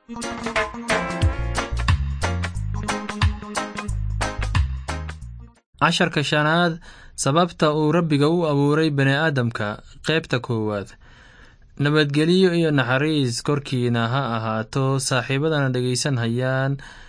casharka shanaad sababta uu rabbiga u abuuray bani'aadamka qaybta koowaad nabadgelyo iyo naxariis korkiina ha ahaato saaxiibadana dhegaysan hayaan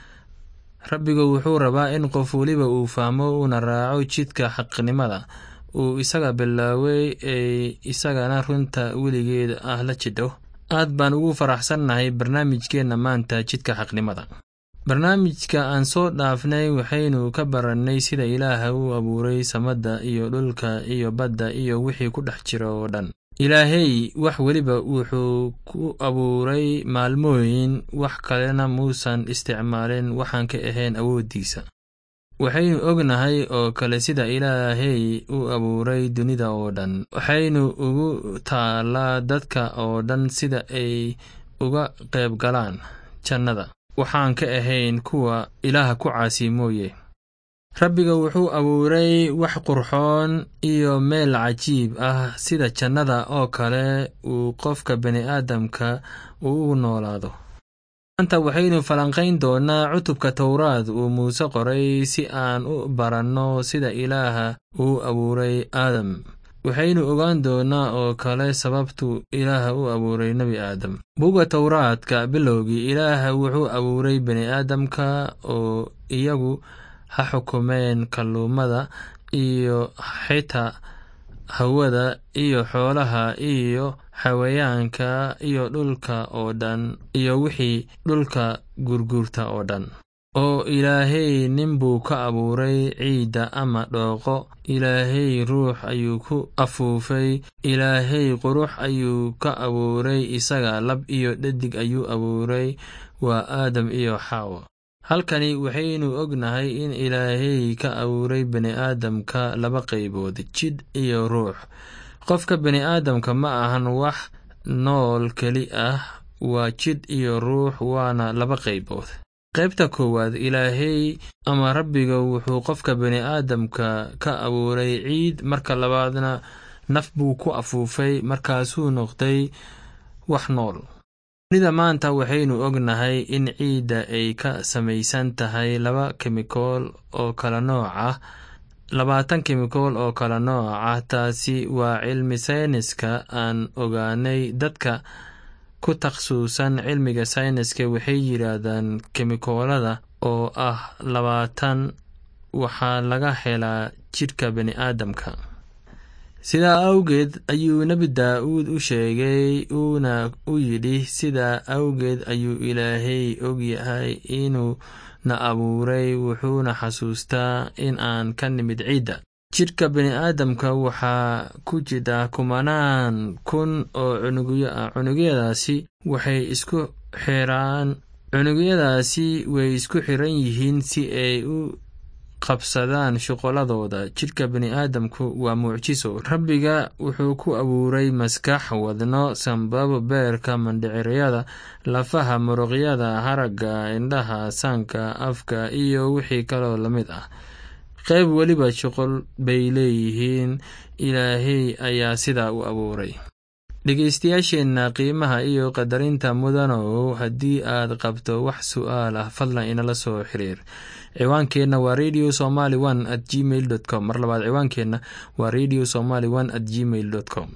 rabbigu wuxuu rabaa in qof weliba uu fahmo uuna raaco jidka xaqnimada uu isaga bilaaway ee isagana runta weligeed ah la jidho aad baan ugu faraxsannahay barnaamijkeenna maanta jidka xaqnimada barnaamijka aan soo dhaafnay waxaynu ka barannay sida ilaaha uu abuuray samadda iyo dhulka iyo badda iyo wixii ku dhex jira oo dhan ilaahey wax weliba wuxuu ku abuuray maalmooyin wax kalena muusan isticmaalin waxaan ka ahayn awooddiisa waxaynu ognahay oo kale sida ilaahey u abuuray dunida oo dhan waxaynu ugu taallaa dadka oo dhan sida ay uga qayb galaan jannada waxaan ka ahayn kuwa ilaaha ku caasi mooye rabbiga wuxuu abuuray wax qurxoon iyo meel cajiib ah sida jannada oo kale uu qofka bani'aadamka uu u noolaado maanta waxaynu falanqayn doonnaa cutubka towraad uu muuse qoray si aan u baranno sida ilaaha uu abuuray aadam waxaynu ogaan doonnaa oo kale sababtu ilaaha u abuuray nebi aadam buga towraadka bilowgii ilaaha wuxuu abuuray bani'aadamka oo iyagu ha xukumeen kalluumada iyo xitaa hawada iyo xoolaha iyo xawayaanka iyo dhulka oo dhan iyo wixii dhulka gurgurta oo dhan oo ilaahay nin buu ka abuuray ciidda ama dhooqo ilaahay ruux ayuu ku afuufay ilaahay qurux ayuu ka abuuray isaga lab iyo dhadig ayuu abuuray waa aadam iyo xaawo halkani waxaynu ognahay in ilaahay ka abuuray bani'aadamka laba qaybood jidh iyo ruux qofka bani'aadamka ma ahan wax nool keli ah waa jidh iyo ruux waana laba qaybood qaybta koowaad ilaahay ama rabbiga wuxuu qofka bani'aadamka ka abuuray ciid marka labaadna naf buu ku afuufay markaasuu noqday wax nool dunida maanta waxaynu ognahay in ciidda ay ka samaysan tahay laba kemikool oo kala nooc ah labaatan kemikool oo kala nooc ah taasi waa cilmi sayniska aan ogaanay dadka ku takhasuusan cilmiga sayniska waxay yidhaahdaan kemikoolada oo ah labaatan waxaa laga helaa jidhka bani'aadamka sidaa awgeed ayuu nebi daa'uud u sheegay uuna u yidhi sidaa awgeed ayuu ilaahay og yahay inuu na abuuray wuxuuna xasuustaa in aan ka nimid ciidda jidhka bani'aadamka waxaa ku jira kumanaan kun oo cunugyo ah cunugyadaasi waxay isku xiraan cunugyadaasi way isku xiran yihiin si ay u qabsadaan shuqoladooda jidhka bani'aadamku waa mucjiso rabbiga wuxuu ku abuuray maskax wadno sambabo beerka mandhiciryada lafaha muruqyada haragga indhaha saanka afka iyo wixii kaloo la mid ah qayb weliba shuqol bay leeyihiin ilaahay ayaa sidaa u abuuray dhegeystayaasheenna qiimaha iyo qadarinta mudanow haddii aad qabto wax su'aal ah fadlan inala soo xiriir ciwaankeenna waa radio somaly one at gmail dot com mar labaad ciwaankeenna waa radio somaly one at gmail dot com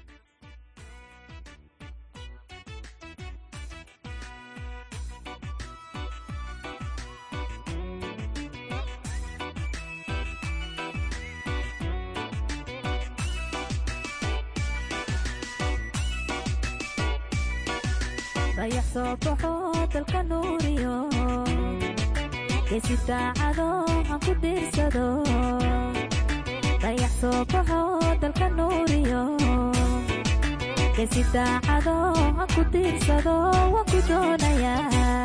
dayax soo baxo dalka nuuriyo geesi daacado han ku dhiirsado dayax soo baxo dalka nuuriyo geesi daacado han ku dhiirsado waan ku doonayaa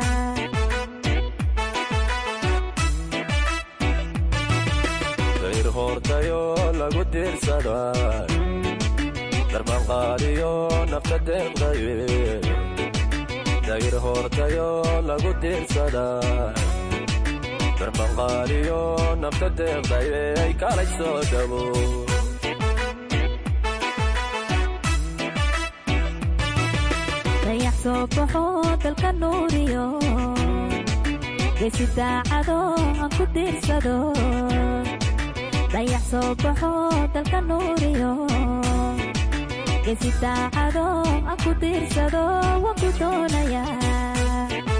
dayr hoortayo lagu diirsada darbanqaadiyo nafta deeqdaye dayr hoortayo lagu diirsada darbanqaadiyo nafta deeqdaye ay kalay soo dhabo dayax soo baxo dalka nuuriyo geesi daacado aan ku tiirsado dayax soo baxo dalka nuuriyo geesi daacado aan ku tiirsado waan ku doonayaa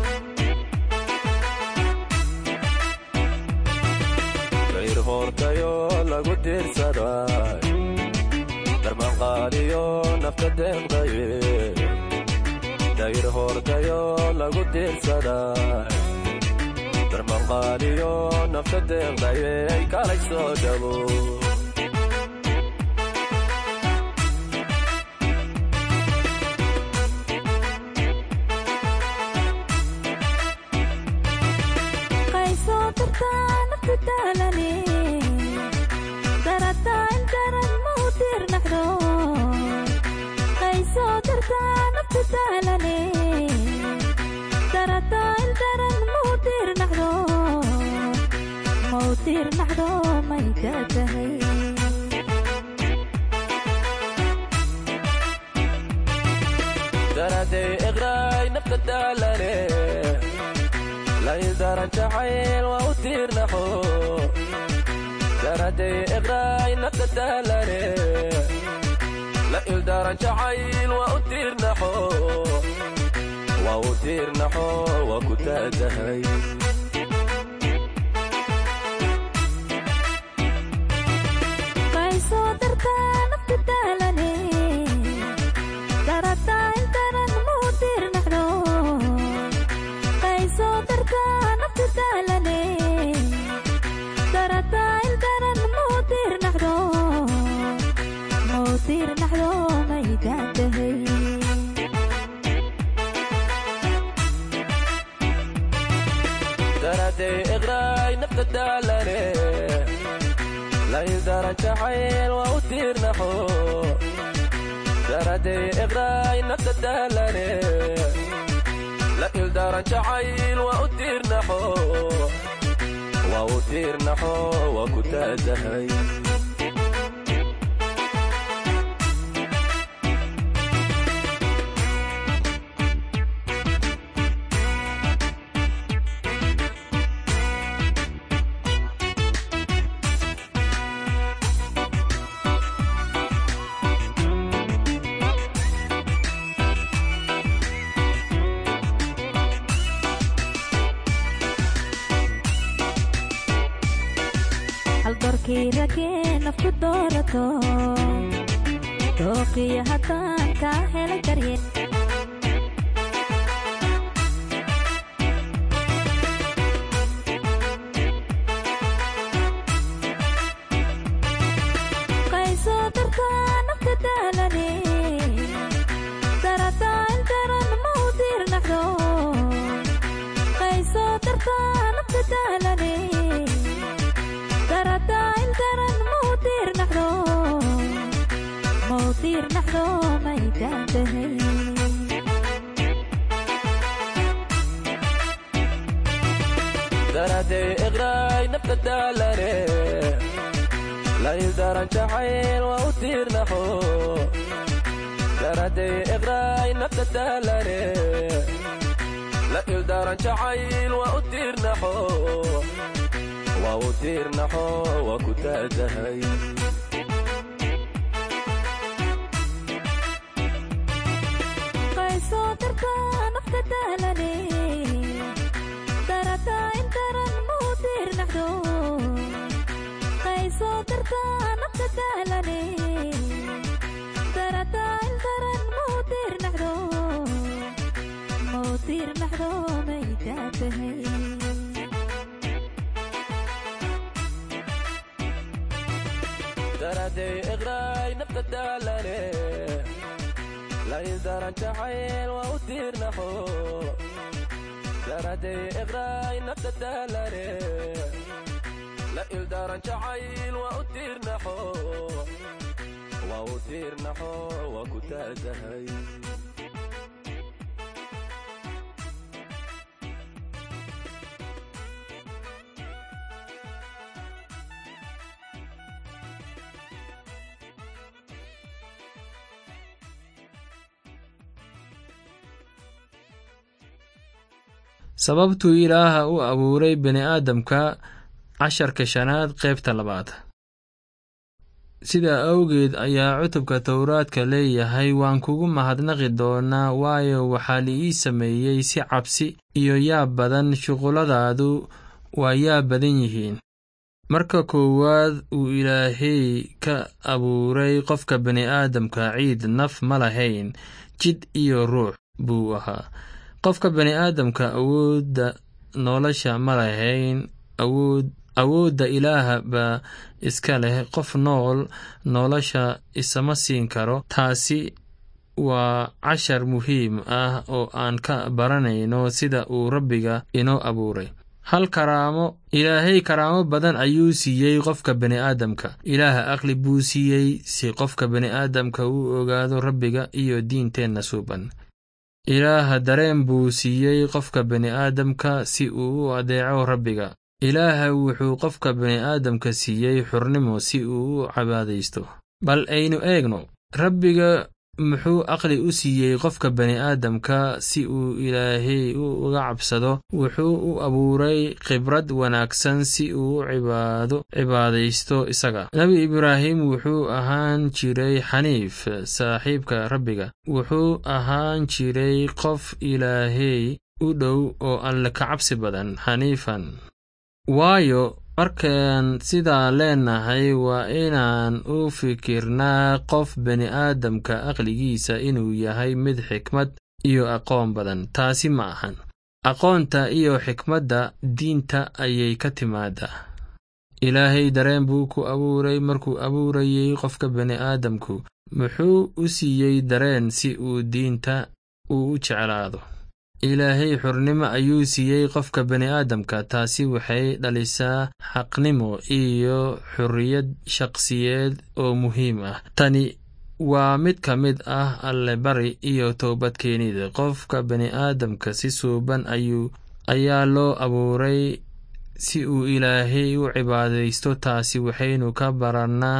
dayr hoortayo lagu tiirsaday darmanqaadiyo nafta deeqdaye dayr hoortayo lagu tiirsaday darmanqaadiyo nafta deeqdaye kalay soo dhabo qaysoo dartaa nafta daalane darataa in daran ma u tiirnaxdo qaysoo dartaa nafta daalane darataa in daran ma u tiirnaxdo ma u tiirnaxdo may ka tahay daraday iqraay nafta daalane laydaran jacayl waa u tiirnaxo daraday iqraay nafta daalane la ildaran jacayl waa u tiirnaxo waa u tiirnaxo waa ku taadahay qaysoo dartaa nafta daalane darataa in daran ma u tiirnaxdo qaysoo dartaa nafta daalane darataa in daran ma u tiirnaxdo ma u tiirnaxdo may daantahay daraday iqraay nafta daalane laydaran jacayl waa u tiirnaxo daraday iqraay nafta daalane la ildaran jacayl waa u tiirnaxo waa u tiirnaxo waa ku taadahay haldoorkii ragee nafku doorato dooqiyo haddaan kaa helay daryeel qaysoo dartaa nafta daalane darataa in daran ma u tiirnaxdo qaysoo dartaa nafta daalane darataa in daran ma u tiirnaxdo ma u tiirnaxdo may daantahay daraday iqraay nafta daalane laydaran jacayl waa u tiirnaxo daraday iqraay nafta daalane la ildaran jacayl waa u tiirnaxo waa u tiirnaxo waa ku taadahay qaysoo dartaa nafta daalane darataa in daran ma u tiirnaxdo qaysoo dartaa nafta daalane darataa in daran ma u tiirnaxdo ma u tiirnaxdo may daantahay daraday iqraay nafta daalane laydaran jacayl waa u tiirnaxo daraday iqraay nafta daalane la ildaran jacayl waa u tiirnaxo waa u tiirnaxo waa ku taadahay sababtuu ilaaha u abuuray bini'aadamka casharka shanaad qaybta labaad sidaa awgeed ayaa cutubka towraadka leeyahay waan kugu mahadnaqi doonaa waayo waxaa la ii sameeyey si cabsi iyo yaab badan shuqulladaadu waa yaab badan yihiin marka koowaad uu ilaahay ka abuuray qofka bini'aadamka ciid naf ma lahayn jidh iyo ruux buu ahaa qofka bini'aadamka awoodda nolosha ma lahayn awood awoodda ilaaha baa iska leh qof nool nolosha isama siin karo taasi waa cashar muhiim ah oo aan ka baranayno sida uu rabbiga inoo abuuray hal karaamo ilaahay karaamo badan ayuu siiyey qofka bini'aadamka ilaaha aqli buu siiyey si qofka bini'aadamka uu ogaado rabbiga iyo diinteenna suuban ilaaha dareen buu siiyey qofka bini'aadamka si uu u adeeco rabbiga ilaaha wuxuu qofka bini'aadamka siiyey xurnimo si uu u cabaadaysto bal aynu eegno rabbiga muxuu aqli u siiyey qofka bini'aadamka si uu ilaahay uga cabsado wuxuu u abuuray khibrad wanaagsan si uu u cibaado cibaadaysto isaga nebi ibraahim wuxuu ahaan jiray xaniif saaxiibka rabbiga wuxuu ahaan jiray qof ilaahay u dhow oo alle ka cabsi badan xaniifan waayo markaan sidaa leenahay waa inaan u fikirnaa qof bini'aadamka aqligiisa inuu yahay mid xikmad iyo aqoon badan taasi ma ahan aqoonta iyo xikmadda diinta ayay ka timaadaa ilaahay dareen buu ku abuuray markuu abuurayey qofka bini'aadamku muxuu u siiyey dareen si uu diinta uu u jeclaado ilaahay xurnimo ayuu siiyey qofka bini'aadamka taasi waxay dhalisaa xaqnimo iyo xorriyad shaqsiyeed oo muhiim ah tani waa mid ka mid ah allebari iyo toobadkeenida qofka bini'aadamka si suuban ayuu ayaa loo abuuray si uu ilaahay u cibaadaysto taasi waxaynu ka barannaa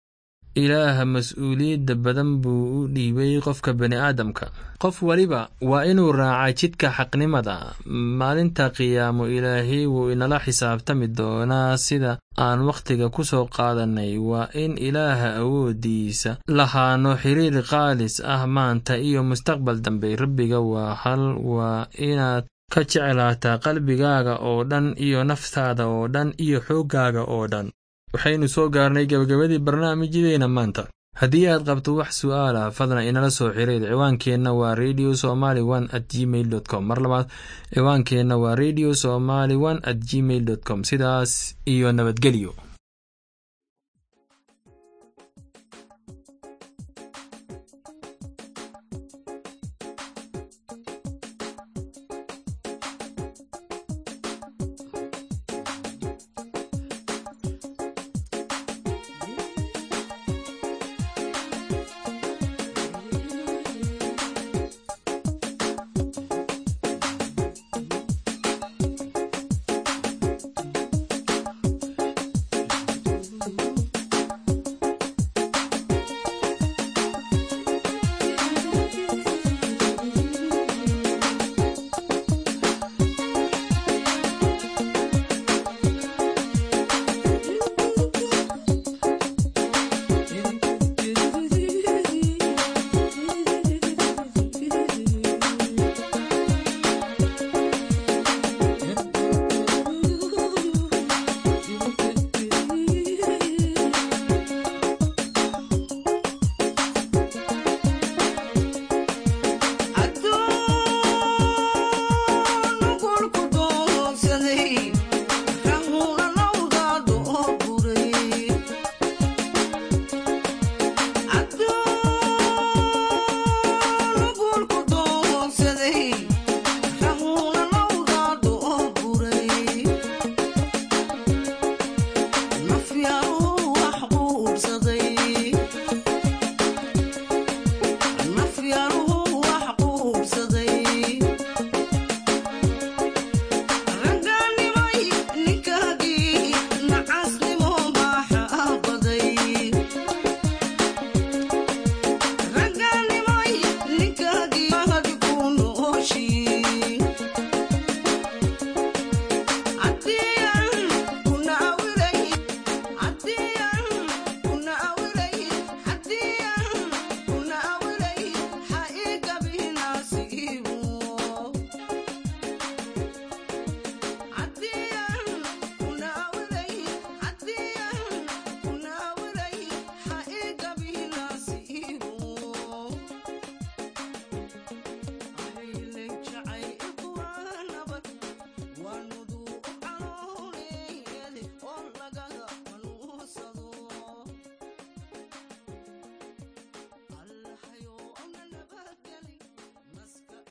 ilaaha mas-uuliyadda badan buu u dhiibay qofka bini'aadamka qof weliba waa inuu raacaa jidka xaqnimada maalinta qiyaamo ilaahay wuu inala xisaabtami doonaa sida aan wakhtiga ku soo qaadannay waa in ilaaha awooddiisa lahaano xiriir qaalis ah maanta iyo mustaqbal dambe rabbiga waa hal waa inaad ka jeclaataa qalbigaaga oo dhan iyo naftaada oo dhan iyo xooggaaga oo dhan waxaynu soo gaarnay gebagabadii barnaamijyadeena maanta haddii aad qabto wax su'aalah fadlan inala soo xiriir ciwaankeenna waa radio somaly one at gmail dot com mar labaad ciwaankeenna waa radio somaly one at gmail dot com sidaas iyo nabadgelyo